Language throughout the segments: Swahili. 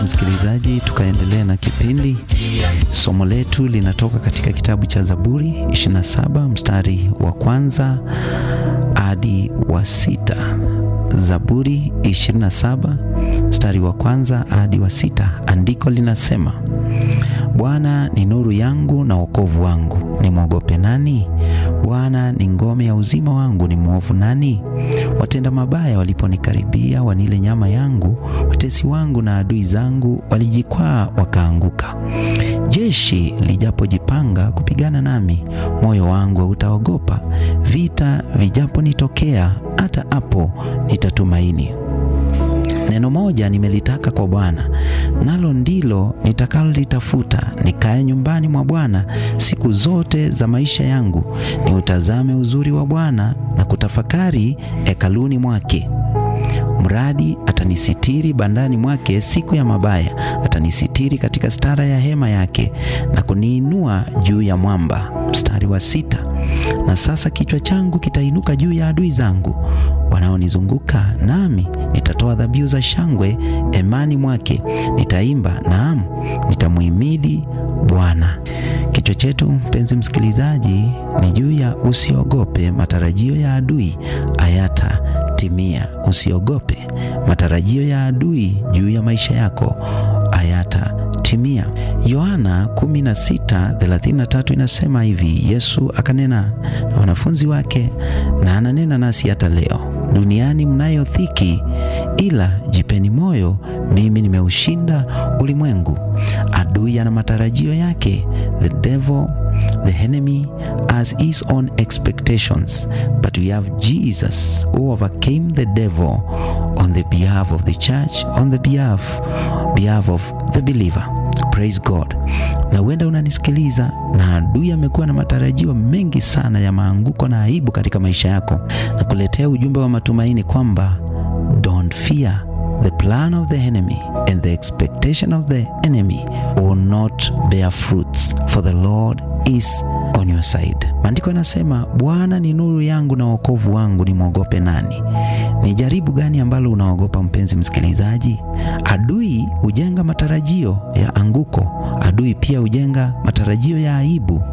Msikilizaji, tukaendelea na kipindi. Somo letu linatoka katika kitabu cha Zaburi 27 mstari wa kwanza hadi wa sita. Zaburi 27 mstari wa kwanza hadi wa sita. Andiko linasema, Bwana ni nuru yangu na wokovu wangu, nimwogope nani? Bwana ni ngome ya uzima wangu, ni mwovu nani? Watenda mabaya waliponikaribia, wanile nyama yangu, watesi wangu na adui zangu walijikwaa wakaanguka. Jeshi lijapojipanga kupigana nami, moyo wangu hautaogopa. Vita vijaponitokea, hata hapo nitatumaini. Neno moja nimelitaka kwa Bwana, nalo ndilo nitakalolitafuta, nikae nyumbani mwa Bwana siku zote za maisha yangu, niutazame uzuri wa Bwana na kutafakari hekaluni mwake. Mradi atanisitiri bandani mwake siku ya mabaya, atanisitiri katika stara ya hema yake na kuniinua juu ya mwamba. Mstari wa sita. Na sasa kichwa changu kitainuka juu ya adui zangu wanaonizunguka, nami nitatoa dhabihu za shangwe hemani mwake, nitaimba, naam, nitamuhimidi Bwana. Kichwa chetu mpenzi msikilizaji ni juu ya usiogope, matarajio ya adui hayatatimia. Usiogope, matarajio ya adui juu ya maisha yako hayatatimia. Yohana 16:33 inasema hivi, Yesu akanena na wanafunzi wake na ananena nasi hata leo, duniani mnayo dhiki, ila jipeni moyo, mimi nimeushinda ulimwengu. Adui ana matarajio yake, the devil the enemy has his own expectations but we have Jesus who overcame the devil on the behalf of the church on the behalf, behalf of the believer praise God na huenda unanisikiliza na adui amekuwa na matarajio mengi sana ya maanguko na aibu katika maisha yako na kuletea ujumbe wa matumaini kwamba don't fear the plan of the enemy and the expectation of the enemy will not bear fruits for the Lord is on your side. Maandiko yanasema Bwana ni nuru yangu na wokovu wangu, nimwogope nani? Ni jaribu gani ambalo unaogopa mpenzi msikilizaji? Adui hujenga matarajio ya anguko. Adui pia hujenga matarajio ya aibu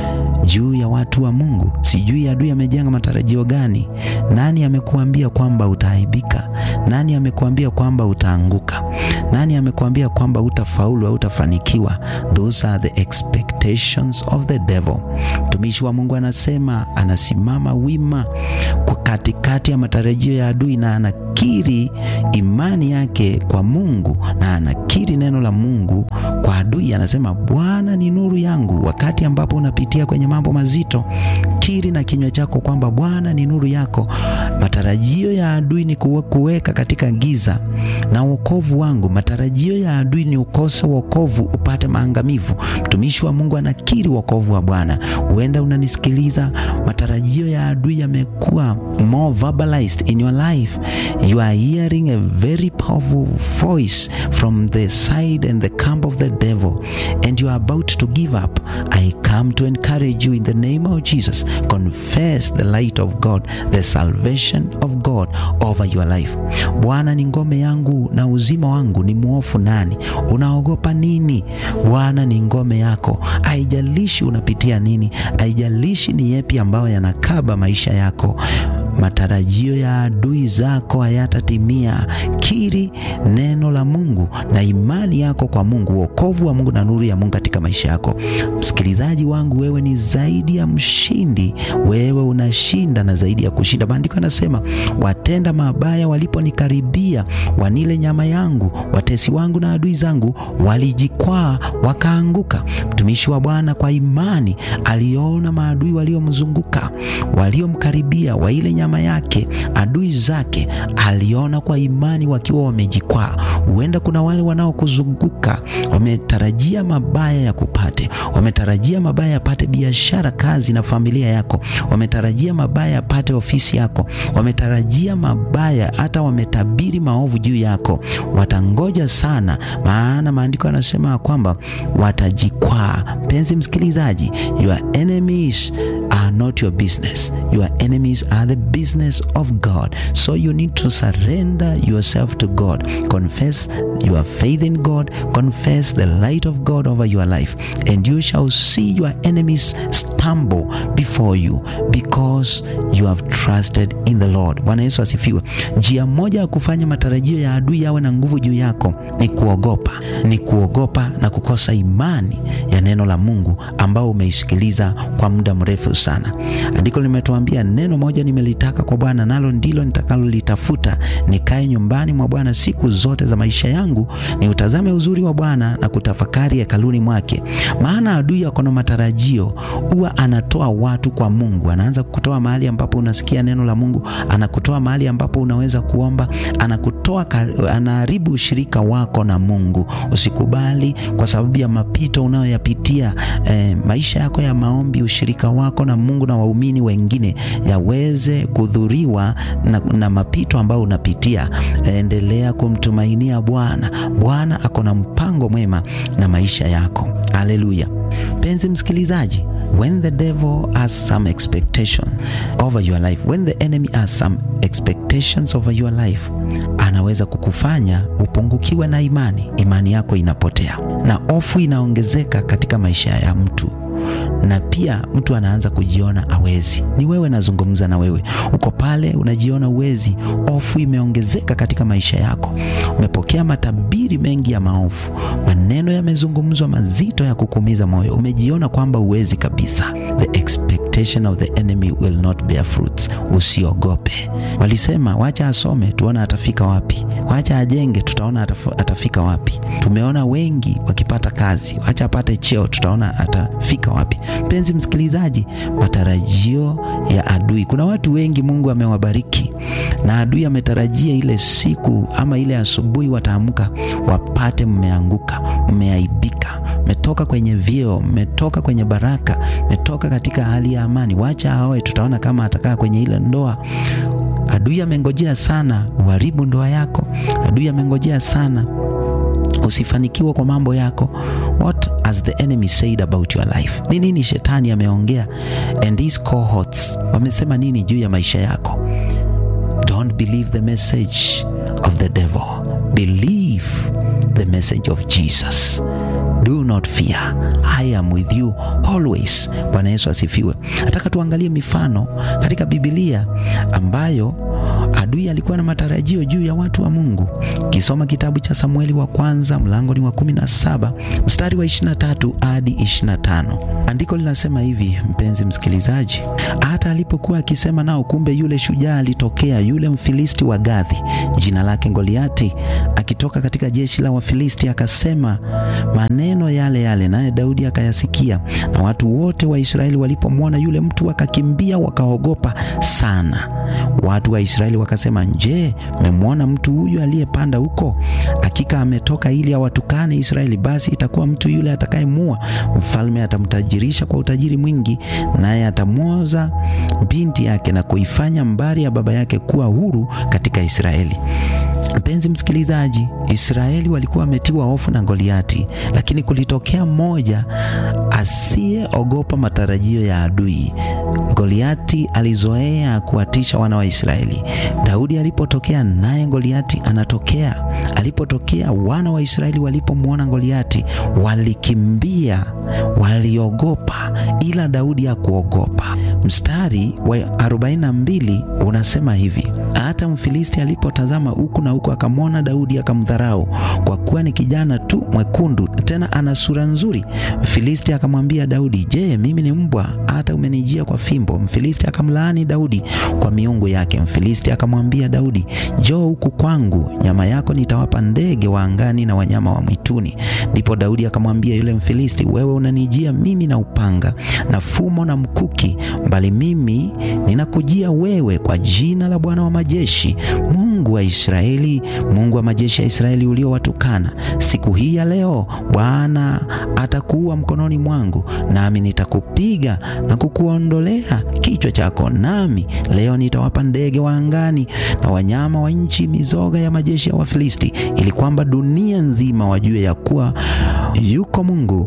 juu ya watu wa Mungu. Sijui adui amejenga matarajio gani? Nani amekuambia kwamba utaaibika? Nani amekuambia kwamba utaanguka? Nani amekuambia kwamba utafaulu au utafanikiwa? Those are the expectations of the devil. Mtumishi wa Mungu anasema anasimama wima kwa katikati ya matarajio ya adui na anakiri imani yake kwa Mungu na anakiri neno la Mungu kwa adui. Anasema Bwana ni nuru yangu. Wakati ambapo unapitia kwenye mambo mazito, kiri na kinywa chako kwamba Bwana ni nuru yako. Matarajio ya adui ni kuweka katika giza na wokovu wangu. Matarajio ya adui ni ukose wokovu, upate maangamivu. Mtumishi wa Mungu anakiri wokovu wa Bwana. Huenda unanisikiliza, matarajio ya adui yamekuwa more verbalized in your life. You are hearing a very powerful voice from the side and the camp of the devil and you are about to give up. I come to encourage you in the name of Jesus. Confess the light of God, the salvation of God over your life. Bwana ni ngome yangu na uzima wangu, ni mwofu nani? Unaogopa nini? Bwana ni ngome yako. Haijalishi unapitia nini, haijalishi ni yepi ambayo yanakaba maisha yako matarajio ya adui zako hayatatimia. Kiri neno la Mungu na imani yako kwa Mungu, wokovu wa Mungu na nuru ya Mungu katika maisha yako. Msikilizaji wangu, wewe ni zaidi ya mshindi, wewe unashinda na zaidi ya kushinda. Maandiko yanasema watenda mabaya waliponikaribia, wanile nyama yangu, watesi wangu na adui zangu walijikwaa wakaanguka. Mtumishi wa Bwana kwa imani aliona maadui waliomzunguka, waliomkaribia, waile nyama yake, adui zake aliona kwa imani wakiwa wamejikwaa. Huenda kuna wale wanaokuzunguka wametarajia mabaya ya kupate, wametarajia mabaya yapate biashara, kazi na familia yako, wametarajia mabaya yapate ofisi yako, wametarajia mabaya, hata wametabiri maovu juu yako. Watangoja sana, maana maandiko yanasema kwamba watajikwaa. Mpenzi msikilizaji, your enemies are not your business. Your enemies are the business of God. So you need to surrender yourself to God. Confess your faith in God. Confess the light of God over your life. And you shall see your enemies stumble before you because you have trusted in the Lord. Bwana Yesu asifiwe. Njia moja ya kufanya matarajio ya adui yawe na nguvu juu yako ni kuogopa, ni kuogopa na kukosa imani ya neno la Mungu ambao umeisikiliza kwa muda mrefu sana. Andiko limetuambia neno moja nimelitaka kwa Bwana, nalo ndilo nitakalolitafuta, nikae nyumbani mwa Bwana siku zote za maisha yangu, ni utazame uzuri wa Bwana na kutafakari hekaluni mwake. Maana adui ako na matarajio, huwa anatoa watu kwa Mungu, anaanza kutoa mahali ambapo unasikia neno la Mungu, anakutoa mahali ambapo unaweza kuomba, anakutoa, anaharibu ushirika wako na Mungu. Usikubali kwa sababu ya mapito unayoyapitia eh, maisha yako ya maombi, ushirika wako na Mungu na waumini wengine yaweze kudhuriwa na, na mapito ambayo unapitia. Endelea kumtumainia Bwana. Bwana ako na mpango mwema na maisha yako. Haleluya! Mpenzi msikilizaji, when the devil has some expectation over your life, when the enemy has some expectations over your life, anaweza kukufanya upungukiwe na imani. Imani yako inapotea na hofu inaongezeka katika maisha ya mtu na pia mtu anaanza kujiona awezi. Ni wewe nazungumza na wewe, uko pale unajiona uwezi, hofu imeongezeka katika maisha yako, umepokea matabiri mengi ya maovu, maneno yamezungumzwa mazito ya kukumiza moyo, umejiona kwamba uwezi kabisa. The expectation of the enemy will not bear fruits. Usiogope. Walisema wacha asome tuona atafika wapi, wacha ajenge tutaona atafika wapi. Tumeona wengi wakipata kazi, wacha apate cheo tutaona atafika wapi. Mpenzi msikilizaji, matarajio ya adui. Kuna watu wengi Mungu amewabariki na adui ametarajia ile siku ama ile asubuhi wataamka wapate mmeanguka, mmeaibika, mmetoka kwenye vyeo, mmetoka kwenye baraka, mmetoka katika hali ya amani. Wacha aoe, tutaona kama atakaa kwenye ile ndoa. Adui amengojea sana uharibu ndoa yako. Adui amengojea sana usifanikiwa kwa mambo yako. What has the enemy said about your life? Ni nini shetani ameongea? And his cohorts wamesema nini juu ya maisha yako? Don't believe the message of the devil. Believe the message of Jesus. Do not fear. I am with you always. Bwana Yesu asifiwe. Nataka tuangalie mifano katika Biblia ambayo adui alikuwa na matarajio juu ya watu wa Mungu. Kisoma kitabu cha Samueli wa kwanza mlango ni wa 17 mstari wa 23 hadi 25. Andiko linasema hivi, mpenzi msikilizaji, hata alipokuwa akisema nao, kumbe yule shujaa alitokea, yule Mfilisti wa Gathi, jina lake Goliati, akitoka katika jeshi la Wafilisti, akasema maneno yale yale, naye Daudi akayasikia. Na watu wote wa Israeli walipomwona yule mtu wakakimbia, wakaogopa sana. Watu wa Israeli wakasema, je, mmemwona mtu huyu aliyepanda huko? Hakika ametoka ili awatukane Israeli. Basi itakuwa mtu yule atakayemua, mfalme atamtajirisha kwa utajiri mwingi, naye atamwoza binti yake na kuifanya mbari ya baba yake kuwa huru katika Israeli. Mpenzi msikilizaji, Israeli walikuwa wametiwa hofu na Goliati, lakini kulitokea mmoja asiyeogopa matarajio ya adui. Goliati alizoea kuwatisha wana wa Israeli. Daudi alipotokea, naye Goliati anatokea. Alipotokea, wana wa Israeli walipomwona Goliati walikimbia, waliogopa, ila Daudi hakuogopa. Mstari wa 42 unasema hivi: hata Mfilisti alipotazama huku na huku, akamwona Daudi akamdharau, kwa kuwa ni kijana tu mwekundu, tena ana sura nzuri. Mfilisti akamwambia Daudi, je, mimi ni mbwa hata umenijia kwa fimbo? Mfilisti akamlaani Daudi kwa miungu yake. Mfilisti akamwambia Daudi, njoo huku kwangu, nyama yako nitawapa ndege wa angani na wanyama wa mwituni. Ndipo Daudi akamwambia yule Mfilisti, wewe unanijia mimi na upanga na fumo na mkuki, bali mimi ninakujia wewe kwa jina la Bwana wa majeshi, Mungu wa Israeli, Mungu wa majeshi ya Israeli uliowatukana. Siku hii ya leo Bwana atakuua mkononi mwangu, nami nitakupiga na kukuondolea kichwa chako, nami leo nitawapa ndege wa angani na wanyama wa nchi mizoga ya majeshi ya Wafilisti, ili kwamba dunia nzima wajue ya kuwa yuko Mungu katika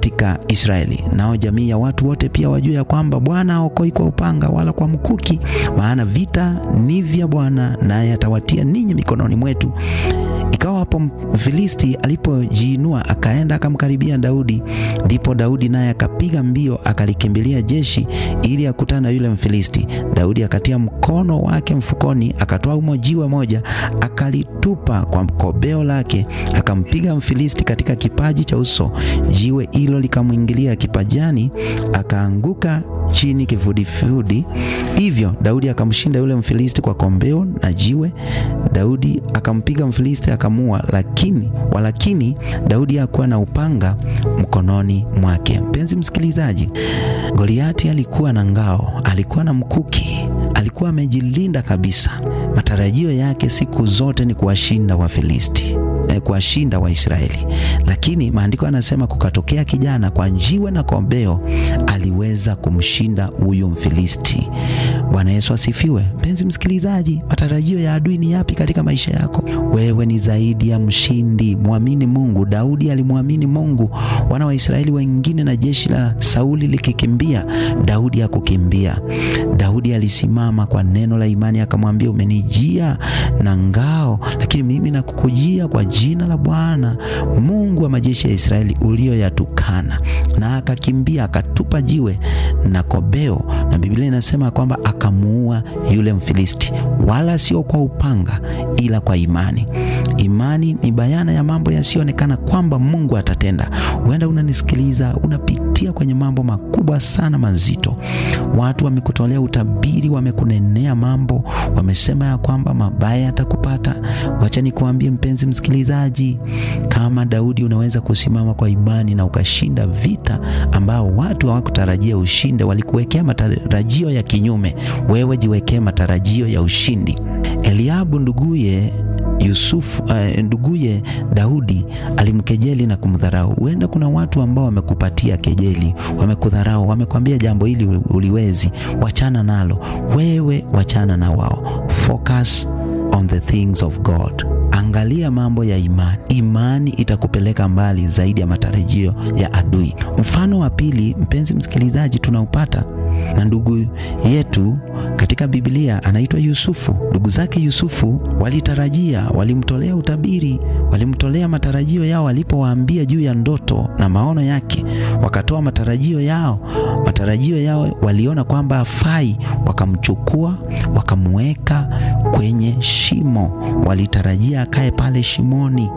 katika Israeli, nao jamii ya watu wote pia wajue ya kwamba Bwana haokoi kwa upanga wala kwa mkuki, maana vita ni vya Bwana, naye atawatia ninyi mikononi mwetu. Ikawa hapo Mfilisti alipojiinua akaenda akamkaribia Daudi, ndipo Daudi naye akapiga mbio akalikimbilia jeshi ili akutane na yule Mfilisti. Daudi akatia mkono wake mfukoni, akatoa umo jiwe moja, akalitupa kwa kobeo lake, akampiga Mfilisti katika kipaji cha uso. Jiwe hilo likamwingilia kipajani, akaanguka chini kifudifudi. Hivyo Daudi akamshinda yule Mfilisti kwa kombeo na jiwe. Daudi akampiga Mfilisti akamua, lakini walakini Daudi hakuwa na upanga mkononi mwake. Mpenzi msikilizaji, Goliati alikuwa na ngao, alikuwa na mkuki, alikuwa amejilinda kabisa. Matarajio yake siku zote ni kuwashinda Wafilisti kuwashinda Waisraeli, lakini maandiko yanasema kukatokea kijana kwa jiwe na kombeo aliweza kumshinda huyu Mfilisti. Bwana Yesu asifiwe. Mpenzi msikilizaji, matarajio ya adui ni yapi katika maisha yako? Wewe ni zaidi ya mshindi, mwamini Mungu. Daudi alimwamini Mungu. Wana wa Israeli wengine na jeshi la Sauli likikimbia, Daudi hakukimbia. Daudi alisimama kwa neno la imani, akamwambia umenijia na ngao, lakini mimi nakukujia kwa jina la Bwana Mungu wa majeshi ya Israeli ulioyatukana. Na akakimbia akatupa jiwe na kobeo, na Biblia inasema kwamba akamuua yule Mfilisti, wala sio kwa upanga, ila kwa imani. Imani ni bayana ya mambo yasiyoonekana kwamba Mungu atatenda. Huenda unanisikiliza unapitia kwenye mambo makubwa sana mazito. Watu wamekutolea utabiri, wamekunenea mambo, wamesema ya kwamba mabaya yatakupata. Wacha nikuambie mpenzi msikilizaji, kama Daudi unaweza kusimama kwa imani na ukashinda vita ambao watu hawakutarajia ushinde, walikuwekea matarajio ya kinyume. Wewe jiwekee matarajio ya ushindi. Eliabu nduguye Yusufu uh, nduguye Daudi alimkejeli na kumdharau. Huenda kuna watu ambao wamekupatia kejeli, wamekudharau, wamekwambia jambo hili uliwezi, wachana nalo. Wewe wachana na wao, focus on the things of God. Angalia mambo ya imani. Imani itakupeleka mbali zaidi ya matarajio ya adui. Mfano wa pili, mpenzi msikilizaji, tunaupata na ndugu yetu katika Biblia anaitwa Yusufu. Ndugu zake Yusufu walitarajia, walimtolea utabiri, walimtolea matarajio yao walipowaambia juu ya ndoto na maono yake, wakatoa matarajio yao. Matarajio yao waliona kwamba hafai, wakamchukua wakamweka kwenye shimo. Walitarajia akae pale shimoni,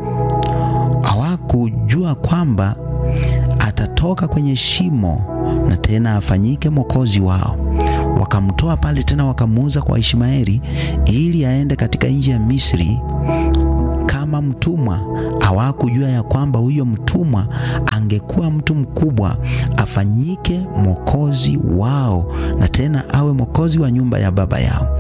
hawakujua kwamba atatoka kwenye shimo na tena afanyike mwokozi wao. Wakamtoa pale tena wakamuuza kwa Ishmaeli ili aende katika nchi ya Misri kama mtumwa. Hawakujua ya kwamba huyo mtumwa angekuwa mtu mkubwa, afanyike mwokozi wao na tena awe mwokozi wa nyumba ya baba yao.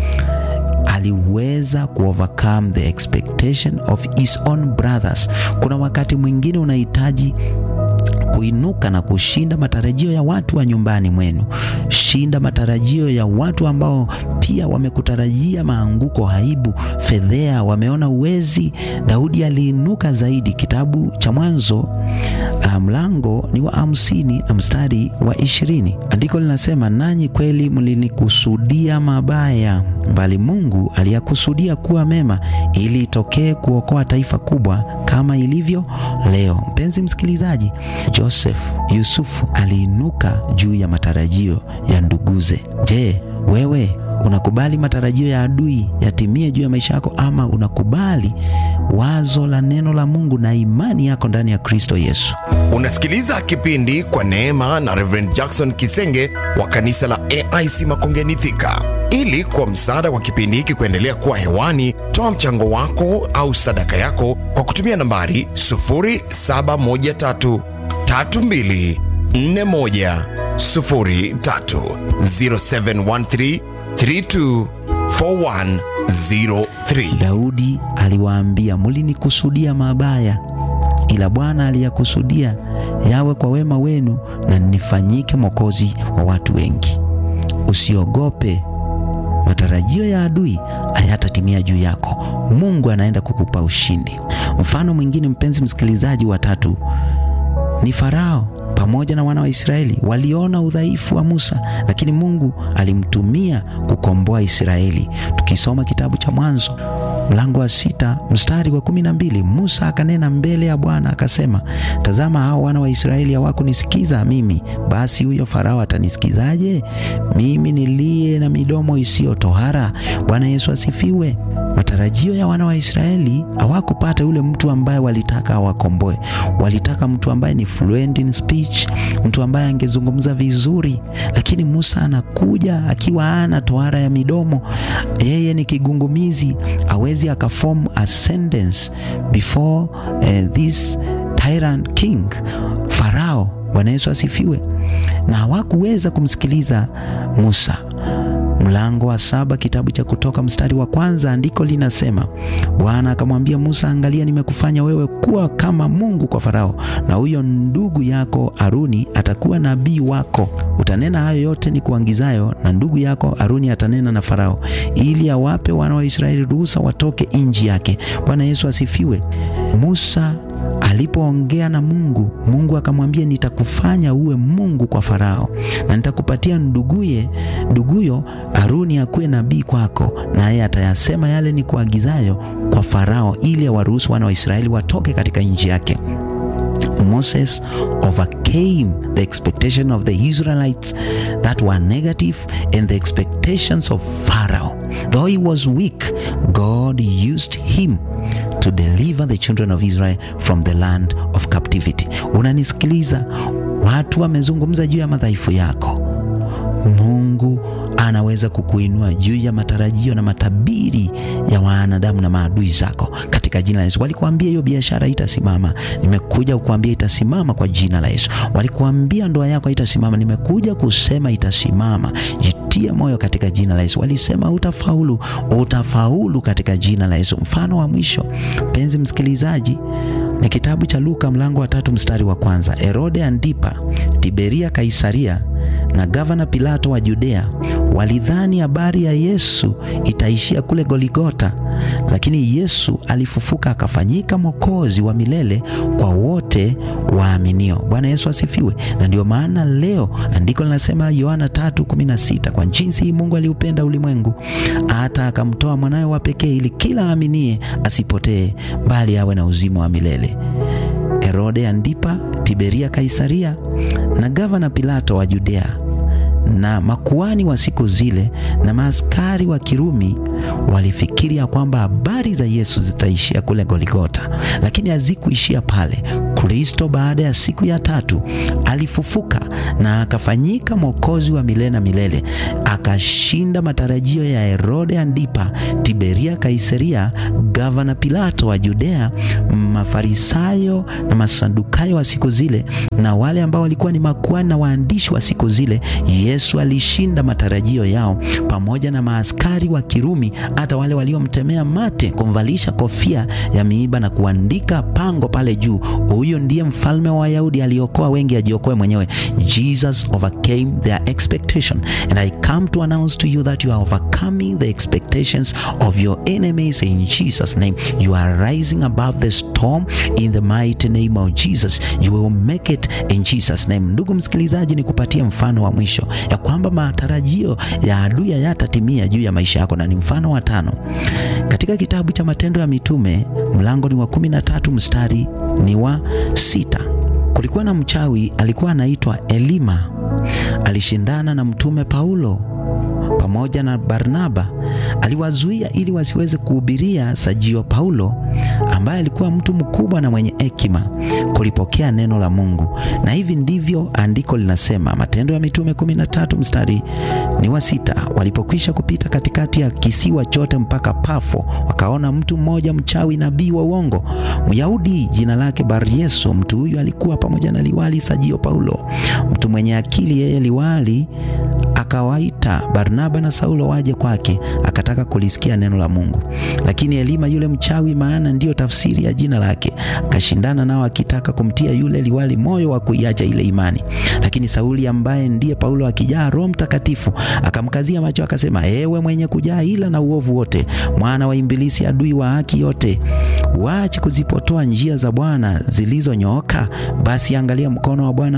Aliweza kuovercome the expectation of his own brothers. Kuna wakati mwingine unahitaji kuinuka na kushinda matarajio ya watu wa nyumbani mwenu. Shinda matarajio ya watu ambao pia wamekutarajia maanguko, aibu, fedhea, wameona uwezi. Daudi aliinuka zaidi. Kitabu cha Mwanzo mlango ni wa hamsini na mstari wa ishirini. Andiko linasema, nanyi kweli mlinikusudia mabaya, bali Mungu aliyakusudia kuwa mema, ili itokee kuokoa taifa kubwa kama ilivyo leo. Mpenzi msikilizaji, Joseph Yusufu aliinuka juu ya matarajio ya nduguze. Je, wewe unakubali matarajio ya adui yatimie juu ya maisha yako, ama unakubali wazo la neno la Mungu na imani yako ndani ya Kristo Yesu? Unasikiliza kipindi kwa neema na Reverend Jackson Kisenge wa kanisa la AIC Makongeni Thika. Ili kwa msaada wa kipindi hiki kuendelea kuwa hewani, toa mchango wako au sadaka yako kwa kutumia nambari 0713 32 41 03 0713 32 4103. Daudi aliwaambia, mlinikusudia mabaya, ila Bwana aliyakusudia yawe kwa wema wenu, na nifanyike mwokozi wa watu wengi. Usiogope, matarajio ya adui hayatatimia juu yako. Mungu anaenda kukupa ushindi. Mfano mwingine, mpenzi msikilizaji, wa tatu ni Farao pamoja na wana wa Israeli waliona udhaifu wa Musa, lakini Mungu alimtumia kukomboa Israeli. Tukisoma kitabu cha Mwanzo mlango wa sita mstari wa kumi na mbili Musa akanena mbele ya Bwana akasema, tazama, hao wana wa Israeli hawakunisikiza mimi, basi huyo Farao atanisikizaje mimi niliye na midomo isiyo tohara? Bwana Yesu asifiwe. Matarajio ya wana wa Israeli hawakupata yule mtu ambaye walitaka awakomboe. Walitaka mtu ambaye ni fluent in speech, mtu ambaye angezungumza vizuri, lakini Musa anakuja akiwa ana tohara ya midomo. Yeye ni kigungumizi, hawezi akaform a sentence before uh, this tyrant king Farao. Bwana Yesu asifiwe. Na hawakuweza kumsikiliza Musa. Mlango wa saba kitabu cha Kutoka mstari wa kwanza andiko linasema, Bwana akamwambia Musa, angalia, nimekufanya wewe kuwa kama Mungu kwa Farao, na huyo ndugu yako Haruni atakuwa nabii wako. Utanena hayo yote ni kuangizayo, na ndugu yako Haruni atanena na Farao, ili awape wana wa Israeli ruhusa watoke nchi yake. Bwana Yesu asifiwe. Musa alipoongea na Mungu, Mungu akamwambia nitakufanya uwe Mungu kwa Farao, na nitakupatia nduguye nduguyo Haruni akuwe nabii kwako, naye atayasema yale ni kuagizayo kwa Farao, ili awaruhusu wana wa Israeli watoke katika nchi yake. Moses overcame the expectation of the Israelites that were negative and the expectations of Pharaoh. Though he was weak, God used him to deliver the children of Israel from the land of captivity. Unanisikiliza? Watu wamezungumza juu ya madhaifu yako. Mungu anaweza kukuinua juu ya matarajio na matabiri ya wanadamu na maadui zako katika jina la Yesu. Walikuambia hiyo biashara itasimama, nimekuja kukuambia itasimama kwa jina la Yesu. Walikuambia ndoa yako haitasimama, nimekuja kusema itasimama. Jitie moyo katika jina la Yesu. Walisema utafaulu, utafaulu katika jina la Yesu. Mfano wa mwisho, mpenzi msikilizaji, ni kitabu cha Luka mlango wa tatu mstari wa kwanza. Herode Antipa, Tiberia Kaisaria na gavana Pilato wa Judea walidhani habari ya Yesu itaishia kule Goligota, lakini Yesu alifufuka akafanyika mwokozi wa milele kwa wote waaminio. Bwana Yesu asifiwe. Na ndio maana leo andiko linasema Yohana 3:16, kwa jinsi hii Mungu aliupenda ulimwengu hata akamtoa mwanawe wa pekee, ili kila aaminie asipotee, bali awe na uzima wa milele. Herode Antipa, Tiberia Kaisaria na gavana Pilato wa Judea na makuani wa siku zile na maaskari wa Kirumi walifikiria kwamba habari za Yesu zitaishia kule Goligota, lakini hazikuishia pale. Kristo baada ya siku ya tatu alifufuka na akafanyika mwokozi wa milele na milele, akashinda matarajio ya Herode Antipa, Tiberia Kaisaria, gavana Pilato wa Judea, Mafarisayo na Masadukayo wa siku zile na wale ambao walikuwa ni makuani na waandishi wa siku zile. Yesu alishinda matarajio yao pamoja na maaskari wa Kirumi, hata wale waliomtemea mate, kumvalisha kofia ya miiba na kuandika pango pale juu, huyo ndiye mfalme wa Wayahudi, aliokoa wengi, ajiokoe mwenyewe. Jesus overcame their expectation and I come to announce to you that you are overcoming the expectations of your enemies in Jesus name. You are rising above the storm in the mighty name of Jesus. You will make it in Jesus name. Ndugu msikilizaji, ni kupatia mfano wa mwisho ya kwamba matarajio ya adui hayatatimia juu ya maisha yako, na ni mfano wa tano katika kitabu cha Matendo ya Mitume mlango ni wa kumi na tatu mstari ni wa sita. Kulikuwa na mchawi alikuwa anaitwa Elima, alishindana na mtume Paulo pamoja na Barnaba. Aliwazuia ili wasiweze kuhubiria Sajio Paulo ambaye alikuwa mtu mkubwa na mwenye hekima kulipokea neno la Mungu. Na hivi ndivyo andiko linasema, Matendo ya Mitume 13 mstari ni wa sita. Walipokwisha kupita katikati ya kisiwa chote mpaka Pafo, wakaona mtu mmoja mchawi, nabii wa uongo, Myahudi, jina lake Baryesu. Mtu huyu alikuwa pamoja na liwali Sajio Paulo, mtu mwenye akili. Yeye liwali akawaita Barnaba na Saulo waje kwake, akataka kulisikia neno la Mungu. Lakini Elima yule mchawi, maana ndiyo tafsiri ya jina lake, akashindana nao akitaka kumtia yule liwali moyo wa kuiacha ile imani. Lakini Sauli ambaye ndiye Paulo, akijaa Roho Mtakatifu, akamkazia macho akasema, ewe mwenye kujaa ila na uovu wote, mwana wa Ibilisi, adui wa haki yote, waache kuzipotoa njia za Bwana zilizonyooka. Basi angalia mkono wa Bwana